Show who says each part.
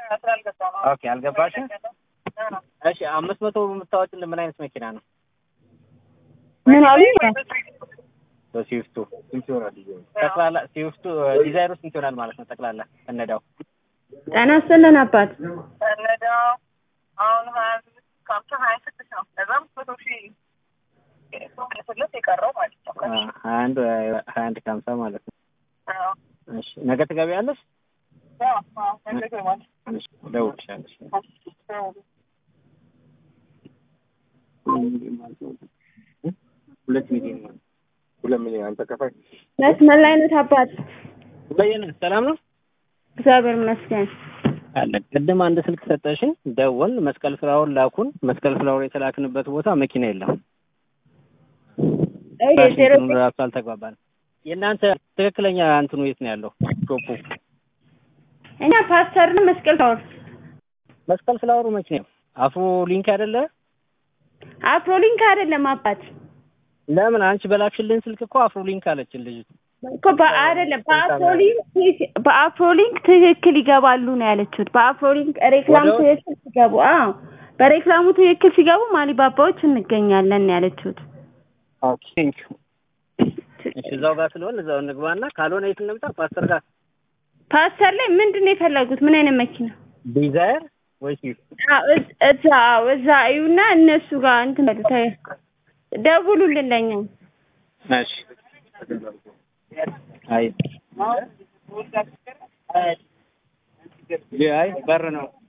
Speaker 1: ኦኬ አልገባሽም? እሺ አምስት መቶ የምታወጪልን ምን አይነት መኪና ነው?
Speaker 2: ምን አሉኝ?
Speaker 1: በስዊፍቱ ስንት ይሆናል? ጠቅላላ ስዊፍቱ ዲዛይሩ ስንት ይሆናል ማለት ነው? ጠቅላላ ከነዳው
Speaker 2: ጤና ይስጥልን አባት።
Speaker 3: ከነዳው አሁን ሀያ አምስት ከሀምሳ ሀያ ስድስት ነው። ከዛ አምስት መቶ ሺህ ስለት የቀረው ማለት ነው።
Speaker 1: ሀያ አንድ ሀያ አንድ ከሀምሳ ማለት ነው።
Speaker 3: አዎ።
Speaker 1: እሺ ነገ ትገቢያለሽ?
Speaker 3: አዎ፣ አዎ፣ ነገ እገባለሁ።
Speaker 1: እሺ እደውልልሻለሽ።
Speaker 3: አዎ።
Speaker 1: ሁለት ሚሊዮን ማለት
Speaker 4: ሁለት ሚሊዮን አንተ ከፋይ
Speaker 2: መስመር ላይ ነው አባት።
Speaker 1: በየነ ሰላም ነው
Speaker 2: እግዚአብሔር ይመስገን።
Speaker 1: አለ ቅድም አንድ ስልክ ሰጠሽን፣ ደወል መስቀል ፍላወር ላኩን። መስቀል ፍላወር የተላክንበት ቦታ መኪና የለም።
Speaker 2: እይ ዜሮ
Speaker 1: ዋሽንግተኑ ራሱ አልተግባባንም። የእናንተ ትክክለኛ እንትኑ የት ነው ያለው? ሾፑ
Speaker 2: እኛ ፓስተር ነው መስቀል ታወር
Speaker 1: መስቀል ፍላወሩ መኪና አፍሮ ሊንክ አይደለ?
Speaker 2: አፍሮሊንክ አይደለም አባት
Speaker 1: ለምን አንቺ በላክሽልን ስልክ እኮ አፍሮ ሊንክ አለችን ልጅቱ።
Speaker 2: እኮ በአይደለም በአፍሮሊንክ በአፍሮሊንክ ትክክል ይገባሉ ነው ያለችሁት። በአፍሮሊንክ ሬክላም
Speaker 1: ወደ ውስጥ?
Speaker 2: ትክክል ሲገቡ አዎ በሬክላሙ ትክክል ሲገቡ ማሊባባዎች እንገኛለን ነው ያለችሁት።
Speaker 1: ኦኬ ቴንክ ዩ። እሺ እዛው ጋር ስለሆነ እዛው እንግባና ካልሆነ የት እንምጣ? ፓስተር ጋር
Speaker 2: ፓስተር ላይ ምንድን ነው የፈለጉት? ምን አይነት መኪና?
Speaker 1: ዲዛይር ወይስ
Speaker 2: አዎ እዝ- እዛ አዎ እዛ እዩና እነሱ ጋር እንትን በሉ ተ- ደውሉልን ለኛ።
Speaker 1: እሺ አይ አይ በር ነው